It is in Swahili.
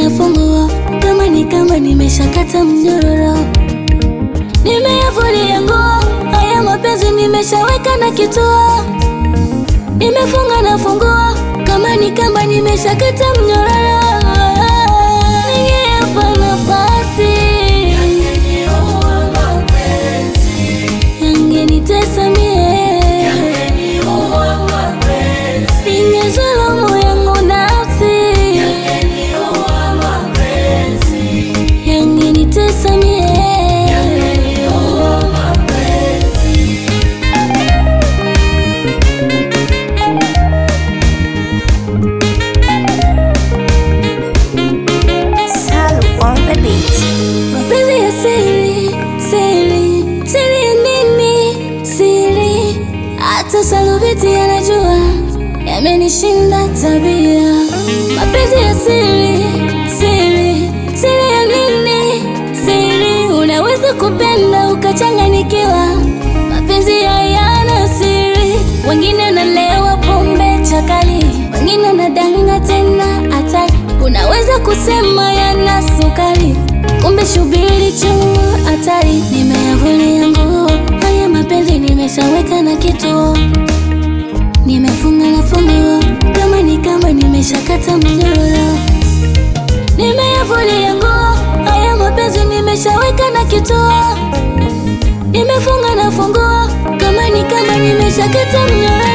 nafungua kama ni kama nimeshakata mnyororo, nimeyavulia nguo haya mapenzi nimeshaweka na kituo, nimefunga nafungua kama ni kamba nimeshakata mnyororo, ningeapa nafasi yangenitesa mie, ingezulumu yangu nafsi, yangenitesa mie. Salu on the beat. Mapenzi ya siri, siri, siri ya nini? Siri, hata Salubiti anajua yamenishinda tabia. Mapenzi ya siri, siri, siri ya nini? Siri, unaweza kupenda ukachanganyikiwa. Mapenzi hayana siri, wengine wanalewa pombe chakali, wengine wanadanga tena hatari. Unaweza kusema yana sukari, kumbe shubiri chungu hatari. Nimeyavulia nguo haya mapenzi, nimeshaweka na kituo, nimefunga na funguo kama ni kama nimeshakata mnyororo. Nimeyavulia nguo haya mapenzi, nimeshaweka na kituo, nimefunga na funguo kama ni kama nimeshakata mnyororo.